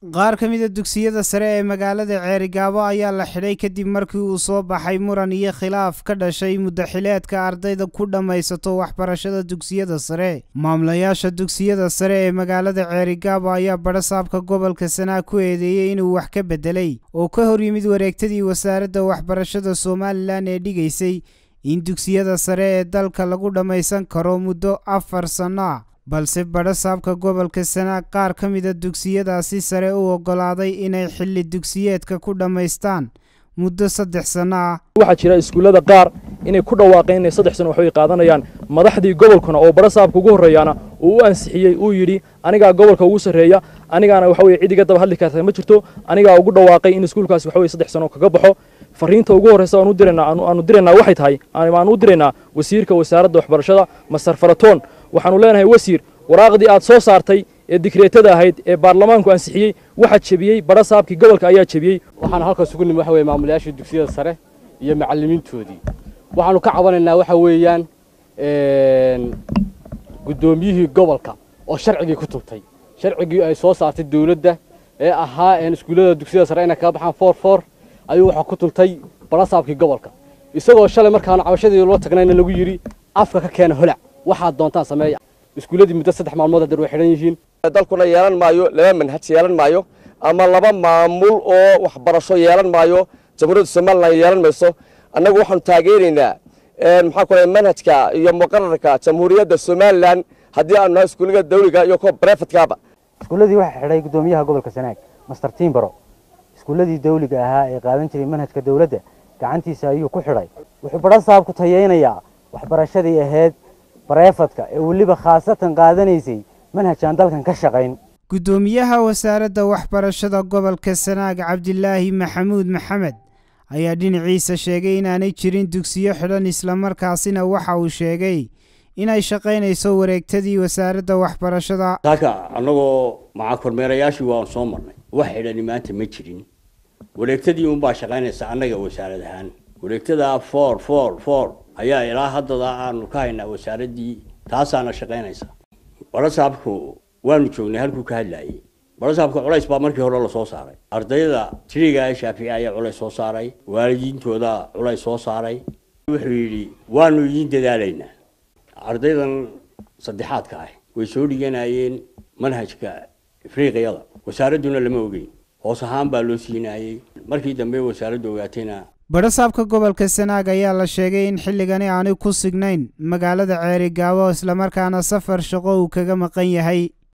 qaar ka mida dugsiyada sare ee magaalada ceerigaabo ayaa la xidhay kadib markii uu soo baxay muran iyo khilaaf ka dhashay muddaxileedka ardayda ku dhammaysato waxbarashada dugsiyada sare maamulayaasha dugsiyada sare ee magaalada ceerigaabo ayaa badhasaabka gobolka sanaa ku eedeeyey inuu wax ka beddelay oo ka hor yimid wareegtadii wasaaradda waxbarashada somalilan ee dhigaysay in dugsiyada sare ee dalka lagu dhammaysan karo muddo afar sanno ah balse badhasaabka gobolka sanaa qaar ka mida dugsiyadaasi sare u oggolaaday inay xilli dugsiyeedka ku dhammaystaan muddo saddex sanno ah waxaa jira iskuullada qaar inay ku dhawaaqeen inay saddex sano waxbay qaadanayaan madaxdii gobolkuna oo badhasaabka ugu horreeyaana uu u ansixiyey uu yidhi anigaa gobolka ugu sarreeya anigaana waxa weye cid iga daba hadli karta ma jirto anigaa ugu dhawaaqay in iskuulkaasi waxa weye saddex sano kaga baxo fariinta ugu horreysa aanu diraynaa aanu diraynaa waxay tahay aan u diraynaa wasiirka wasaaradda waxbarashada masar faratoon waxaanu leenahay wasiir waraaqdii aad soo saartay ee dikreetada ahayd ee baarlamaanku ansixiyey waxaa jebiyey badhasaabkii gobolka ayaa jebiyey waxaan halkaas ugu nimi waxa weye maamulayaashii dugsiyada sare iyo macallimiintoodii waxaanu ka cabanaynaa waxa weeyaan guddoomiyihii gobolka oo sharcigii ku tubtay sharcigii ay soo saartay dawladda ee ahaa iskuullada dugsiyada sare inay kaga baxaan foor foor ayuu waxaa ku tuntay badhasaabkii gobolka isagoo shalay markaanu cabashadii loo tagnayna lagu yidhi afka ka keena holac waxaad doontaan sameeya iskuulladii muddo saddex maalmood hadeer way xidhan yihiin dalkuna yeelan maayo laba manhaj yeelan maayo ama laba maamul oo waxbarasho yeelan maayo jamhuuriyadda somalilan yeelan mayso annagu waxaanu taageeraynaa maxaa kule manhajka iyo muqararka jamhuuriyadda somalilan haddii aanu nahay iskuullada dawliga iyo kuwa brefadkaaba iskuulladii waxaa xidhay guddoomiyaha gobolka sanaag master timbaro iskuulladii dawliga ahaa ee qaadan jiray manhajka dawladda gacantiisa ayuu ku xidhay wuxuu badhasaab ku tayaynayaa waxbarashadii ahayd bareefadka ee weliba khaasatan qaadanaysay manhajaan dalkan ka shaqayn guddoomiyaha wasaaradda waxbarashada gobolka sanaag cabdilaahi maxamuud maxamed ayaa dhinaciisa sheegay inaanay jirin dugsiyo xidhan islamarkaasina waxa uu sheegay inay shaqaynayso wareegtadii wasaaradda waxbarashada taaka annagoo maca kormeerayaashii waan soo marnay wax xidhani maanta ma jirin wareegtadii unbaa shaqaynaysa annaga wasaarad ahaan wareegtada for for for ayaa ilaa haddada aanu ka haynaa wasaaraddii taasaana shaqaynaysa badhasaabku waanu joognay halkuu ka hadlayay badhasaabka culays baa markii hore lasoo saaray ardayda tiriga ee shaafici ayaa culays soo saaray waalidiintooda culays soo saaray wuxuu yidhi waanu idiin dadaalaynaa ardaydan saddexaadka ah way soo dhiganayeen manhajka afriiqiyada wasaaradduna lama ogeyn hoos ahaan baa loo siinayey markii dambe wasaaraddu ogaatayna badhasaabka gobolka sanaag ayaa la sheegay in xilligani aanay ku signayn magaalada ceerigaabo islamarkaana safar shaqo uu kaga maqan yahay